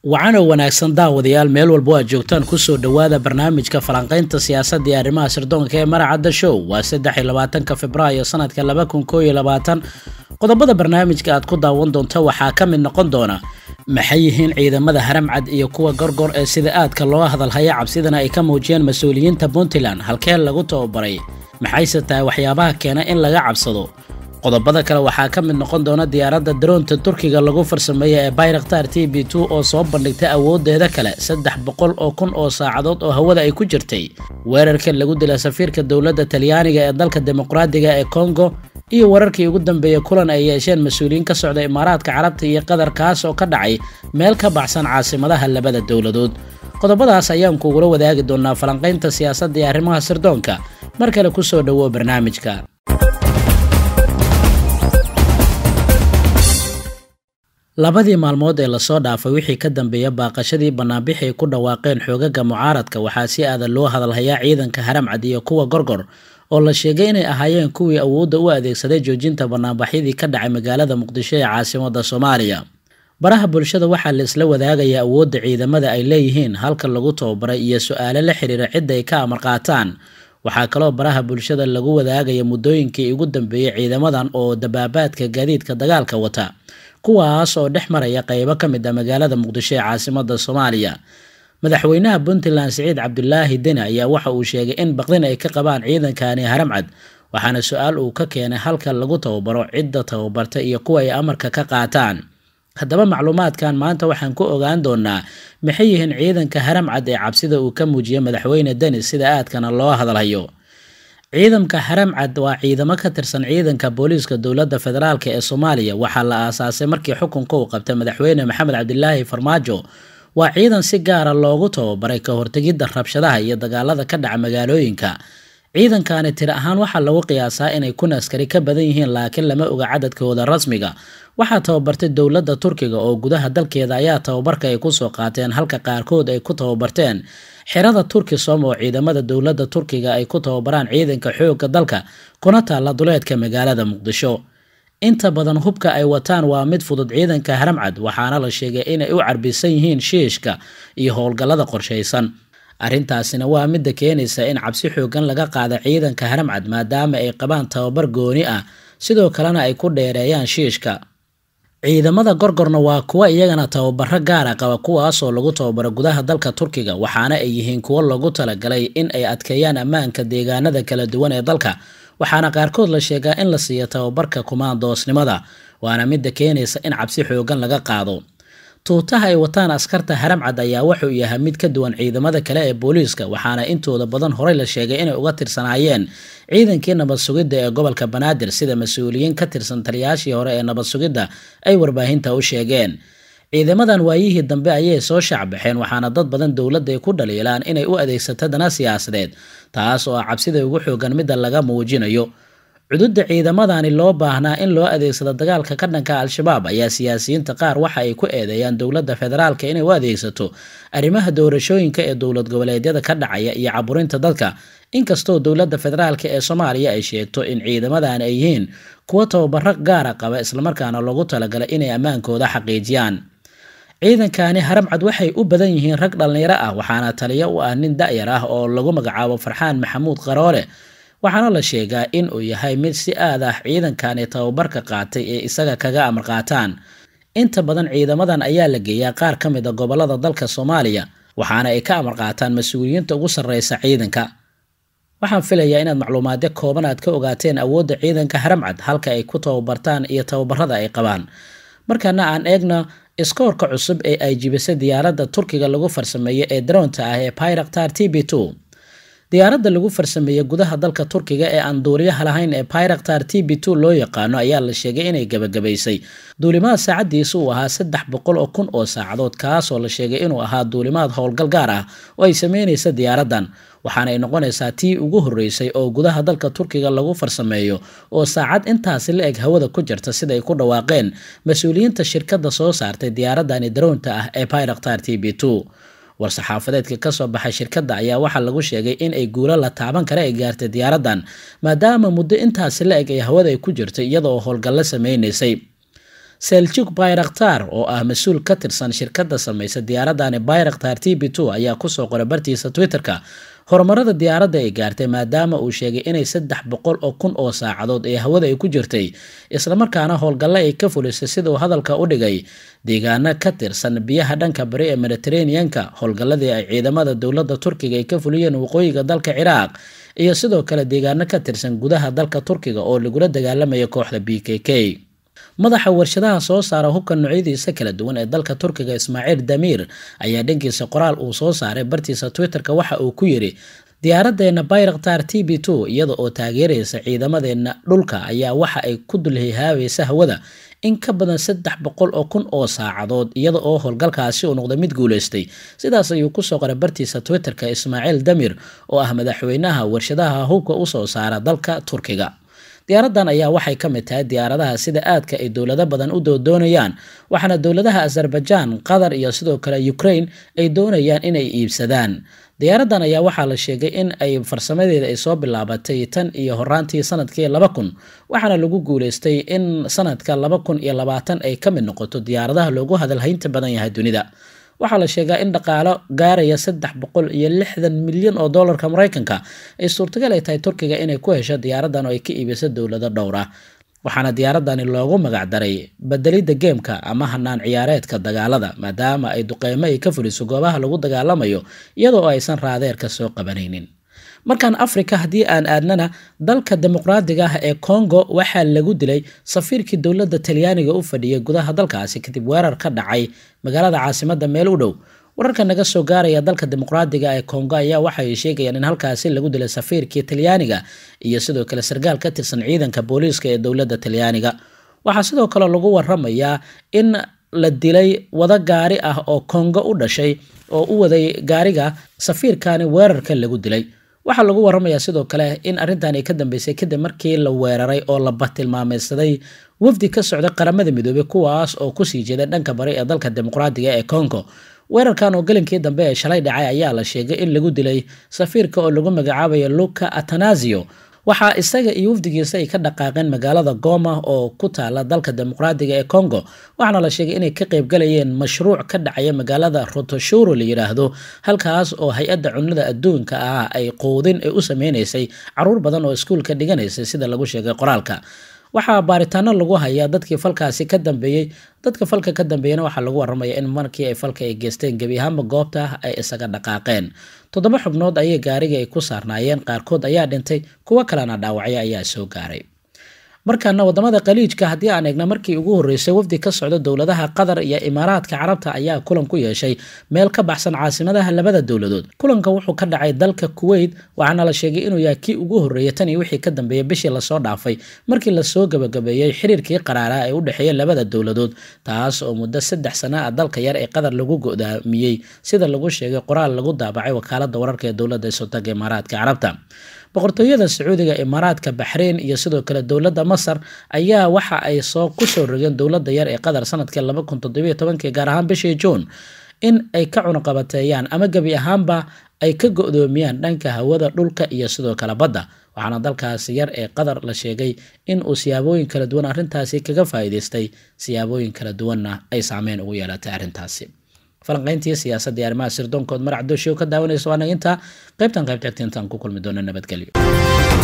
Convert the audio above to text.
wacanoo wanaagsan daawadayaal meel walba o aad joogtaan kusoo dhowaada barnaamijka falanqaynta siyaasadda iyo arrimaha sirdoonka ee maracadda show waa saddex iyo labaatanka februaayo sanadka laba kun koo iyo labaatan qodobada barnaamijka aad ku daawan doonta waxaa ka mid noqon doona maxay yihiin ciidamada haramcad iyo kuwa gorgor ee sida aadka loo hadalhaya cabsidana ay ka muujiyeen mas-uuliyiinta puntland halkee lagu tababaray maxayse tahay waxyaabaha keena in laga cabsado qodobada kale waxaa ka mid noqon doona diyaaradda daroonta turkiga lagu farsameeya ee bayraktar t b two oo soo bandhigtay awoodeeda kale saddex boqol oo kun oo saacadood oo hawada ay ku jirtay weerarka lagu dila safiirka dowladda talyaaniga ee dalka dimuqraadiga ee congo iyo wararkii ugu dambeeyey kulan ay yeesheen mas-uuliyiin ka socda imaaraadka carabta iyo qatar kaas oo ka dhacay meel ka baxsan caasimadaha labada dowladood qodobadaas ayaan kugula wadaagi doonaa falanqaynta siyaasadda iyo arrimaha sirdoonka mar kale kusoo dhowo barnaamijka labadii maalmood ee lasoo dhaafay wixii ka dambeeya baaqashadii banaanbixi ay ku dhawaaqeen xoogaga mucaaradka waxaa si aadan loo hadalhayaa ciidanka haramcad iyo kuwa gorgor oo la sheegay inay ahaayeen kuwii awoodda u adeegsaday joojinta banaanbaxyadii ka dhacay magaalada muqdisho ee caasimada soomaaliya baraha bulshada waxaa la isla wadaagayaa awoodda ciidamada ay leeyihiin halka lagu tababaray iyo su-aalo la xiriira cidda ay ka amar qaataan waxaa kaloo baraha bulshada lagu wadaagaya muddooyinkii ugu dambeeyey ciidamadan oo dabaabaadka gaadiidka dagaalka wata kuwaas oo dhex maraya qeybo ka mid ah magaalada muqdisho ee caasimada soomaaliya madaxweynaha puntland siciid cabdulaahi deni ayaa waxa uu sheegay in baqdin ay ka qabaan ciidankani haramcad waxaana su-aal uu ka keenay halka lagu tababaro cidda tababarta iyo kuwa ay amarka ka qaataan haddaba macluumaadkan maanta waxaan ku ogaan doonaa maxay yihiin ciidanka haramcad ee cabsida uu ka muujiyay madaxweyne deni sida aadkana loo hadalhayo ciidamka haramcad waa ciidamo ka tirsan ciidanka booliiska dowladda federaalk ee soomaaliya waxaa la aasaasay markii xukunka uu qabtay madaxweyne maxamed cabdilaahi farmaajo waa ciidan si gaara loogu tababaray ka hortegidda rabshadaha iyo dagaalada ka dhaca magaalooyinka ciidankani tir ahaan waxaa lagu qiyaasaa inay kun askari ka badan yihiin laakiin lama oga cadadkooda rasmiga waxaa tababartay dowladda turkiga oo gudaha dalkeeda ayaa tababarka ay kusoo qaateen halka qaarkood ay ku tababarteen xerada turkisom oo ciidamada dowladda turkiga ay ku tababaraan ciidanka xoogga dalka kuna taalla duleedka magaalada muqdisho inta badan hubka ay wataan waa mid fudud ciidanka haramcad waxaana la sheegay inay u carbisan yihiin shiishka iyo howlgallada qorshaysan arrintaasina waa midda keenaysa in cabsi xoogan laga qaada ciidanka haramcad maadaama ay qabaan tababar gooni ah sidoo kalena ay ku dheereeyaan shiishka ciidamada gorgorna waa kuwa iyagana tababaro gaara qaba kuwaasoo lagu tababaro gudaha dalka turkiga waxaana ay yihiin kuwo loogu talagalay in ay adkeeyaan ammaanka deegaanada kala duwan ee dalka waxaana qaarkood la sheegaa in la siiyo tababarka kumaandoosnimada waana midda keenaysa in cabsi xoogan laga qaado tuutaha ay wataan askarta haramcad ayaa wuxuu yahay mid ka duwan ciidamada kale ee booliiska waxaana intooda badan horey la sheegay inay uga tirsanaayeen ciidankii nabad sugidda ee gobolka banaadir sida mas-uuliyiin ka tirsan taliyaashii hore ee nabad sugidda ay warbaahinta u sheegeen ciidamadan waayihii dambe ayay soo shaacbaxeen waxaana dad badan dowladda ay ku dhaliilaan inay u adeegsato dana siyaasadeed taas oo ah cabsida ugu xoogan midda laga muujinayo cududda ciidamadani loo baahnaa in loo adeegsado dagaalka ka dhanka al-shabaab ayaa siyaasiyiinta qaar waxa ay ku eedeeyaan dowladda federaalka inay u adeegsato arrimaha doorashooyinka ee dowlad goboleedyada ka dhacaya iyo caburinta dadka inkastoo dowladda federaalka ee soomaaliya ay sheegto in ciidamadani ay yihiin kuwo tababaro gaara qaba islamarkaana loogu talagalay inay ammaankooda xaqiijiyaan ciidankani haramcad waxay u badan yihiin rag dhallinyaro ah waxaana taliyo u ah nin da-yar ah oo lagu magacaabo farxaan maxamuud qaroole waxaana la sheegaa in uu yahay mid si aad ah ciidankani tababarka qaatay ee isaga kaga amar qaataan inta badan ciidamadan ayaa la geeyaa qaar ka mid a gobolada dalka soomaaliya waxaana ay ka amar qaataan mas-uuliyiinta ugu sarreysa ciidanka waxaan filayaa inaad macluumaadyo kooban aad ka ogaateen awoodda ciidanka haramcad halka ay ku tababartaan iyo tababarada ay qabaan markaana aan eegno iskoorka cusub ee ay jibisay diyaaradda turkiga lagu farsameeyey ee daroonta ah ee pyraktar t b two diyaaradda lagu farsameeyey gudaha dalka turkiga ee aan duuliyaha lahayn ee pyraktar t b two loo yaqaano ayaa la sheegay inay gabagabaysay duulimaad saacadiisa uu ahaa saddex boqol oo kun oo saacadood kaasoo la sheegay inuu ahaa duulimaad howlgal gaar ah oo ay sameynaysa diyaaraddan waxaana ay noqonaysaa tii ugu horreysay oo gudaha dalka turkiga lagu farsameeyo oo saacad intaasi la eg hawada ku jirta sida ay ku dhawaaqeen mas-uuliyiinta shirkadda soo saartay diyaaraddani daroonta ah ee pyraktar t b two war-saxaafadeedka kasoo baxay shirkadda ayaa waxaa lagu sheegay in ay guulo la taaban kara ay gaartay diyaaraddan maadaama muddo intaasi la eg ay hawada ay ku jirtay iyada oo howlgallo sameynaysay seljuk bayraktar oo ah mas-uul ka tirsan shirkadda samaysa diyaaradani bayraktar t b two ayaa kusoo qoray bartiisa twitter-ka horumarada diyaaradda ay gaartay maadaama uu sheegay inay saddex boqol oo kun oo saacadood ee hawada ay ku jirtay islamarkaana howlgalle ay ka fulisay sida uu hadalka u dhigay deegaano ka tirsan biyaha dhanka bari ee mediteraneanka howlgalladii ay ciidamada dowladda turkiga ay ka fuliyeen waqooyiga dalka ciraaq iyo sidoo kale deegaano ka tirsan gudaha dalka turkiga oo lagula dagaalamaya kooxda b k k madaxa warshadaha soo saara hubka noocyadiisa kala duwan ee dalka turkiga ismaaciil damiir ayaa dhankiisa qoraal uu soo saaray bartiisa twitter-ka waxa uu ku yidhi diyaaraddeena bayraktar t b two iyada oo taageeraysa ciidamadeenna dhulka ayaa waxa ay ku dulhihaabaysa hawada in ka badan saddex boqol oo kun oo saacadood iyada oo howlgalkaasi uu noqday mid guulaystay sidaas ayuu kusoo qoray bartiisa twitter-ka ismaaciil damir oo ah madaxweynaha warshadaha hubka usoo saara dalka turkiga diyaaradan ayaa waxay ka mid tahay diyaaradaha sida aadka ay dowlado badan u doodoonayaan waxaana dowladaha azerbaijan qatar iyo sidoo kale ukraine ay doonayaan inay iibsadaan diyaaradan ayaa waxaa la sheegay in ay farsamadeeda ay soo bilaabatay tan iyo horaantii sanadkii laba kun waxaana lagu guuleystay in sanadka laba kun iyo labaatan ay ka mid noqoto diyaaradaha loogu hadalhaynta badan yahay dunida waxaa la sheegaa in dhaqaalo gaaraya saddex boqol iyo lixdan milyan oo doolarka maraykanka ay suurtagal ay tahay turkiga inay ku hesho diyaaradan oo ay ka iibiso dowlado dhowr ah waxaana diyaaradani loogu magacdaray bedelidda geemka ama hanaan ciyaareedka dagaalada maadaama ay duqeymo ay ka fuliso goobaha lagu dagaalamayo iyadoo aysan raadeerka soo qabanaynin markaan africa haddii aan aadnana dalka dimuqraadiga ah ee congo waxaa lagu dilay safiirkii dowladda talyaaniga u fadhiyay gudaha dalkaasi kadib weerar ka dhacay magaalada caasimada meel u dhow wararka naga soo gaaraya dalka dimuqraadiga ee congo ayaa waxay sheegayaan in halkaasi lagu dilay safiirkii talyaaniga iyo sidoo kale sarkaal ka tirsan ciidanka booliiska ee dowladda talyaaniga waxaa sidoo kale lagu waramayaa in la dilay wado gaari ah oo congo u dhashay oo u waday gaariga safiirkani weerarka lagu dilay waxaa lagu waramayaa sidoo kale in arrintan ay ka dambeysay kadib markii la weeraray oo la batilmaameysaday wafdi ka socda qaramada midoobey kuwaas oo kusii jeeda dhanka bari ee dalka dimuqraadiga ee congo weerarkan oo gelinkii dambe ee shalay dhacay ayaa la sheegay in lagu dilay safiirka oo lagu magacaabayo luka atanasio waxaa isaga iyo wafdigiisa ay ka dhaqaaqeen magaalada goma oo ku taala dalka dimuqraadiga ee congo waxaana la sheegay inay ka qaybgalayeen mashruuc ka dhacaya magaalada rotoshuro la yidhaahdo halkaas oo hay-adda cunada adduunka ah ay quudin ay u sameynaysay caruur badan oo iskuulka dhiganaysay sida lagu sheegay qoraalka waxaa baaritaano lagu hayaa dadkii falkaasi ka dambeeyey dadka falka ka dambeeyana waxaa lagu waramaya in markii ay falka ay geysteen gebi ahaanba goobta ay isaga dhaqaaqeen toddoba xubnood ayay gaarigii ay ku saarnaayeen qaarkood ayaa dhintay kuwo kalena dhaawacyo ayaa soo gaaray markaana wadamada khaliijka haddii aan eegna markii ugu horreysay wafdi ka socda dowladaha qatar iyo imaaraadka carabta ayaa kulan ku yeeshay meel ka baxsan caasimadaha labada dowladood kulanka wuxuu ka dhacay dalka kuweyt waxaana la sheegay inuu yahay kii ugu horreeyay tan iyo wixii ka dambeeyay bishii lasoo dhaafay markii lasoo gabagabeeyey xiriirkii qaraaraa ee u dhexeeya labada dowladood taas oo muddo saddex sana ah dalka yar ee qatar lagu go'daamiyey sida lagu sheegay qoraal lagu daabacay wakaalada wararka ee dowladda sultanka imaaraadka carabta boqortooyada sacuudiga imaaraadka baxreyn iyo sidoo kale dowladda masar ayaa waxa ay soo kusoo rogeen dowladda yar ee qatar sanadkii laba kun toddobiyo tobankii gaar ahaan bishii juun in ay ka cunuqabateeyaan ama gebi ahaanba ay ka go-doomiyaan dhanka hawada dhulka iyo sidoo kale badda waxaana dalkaasi yar ee qatar la sheegay in uu siyaabooyin kala duwan arrintaasi kaga faa'iidaystay siyaabooyin kala duwanna ay saameyn ugu yeelatay arrintaasi falanqayntii siyaasadda iyo arrimaha sirdoonkood marac dooshiyo ka daawanaysa waana intaa qaybtan qayb xigta intaan ku kulmi doona nabadgelyo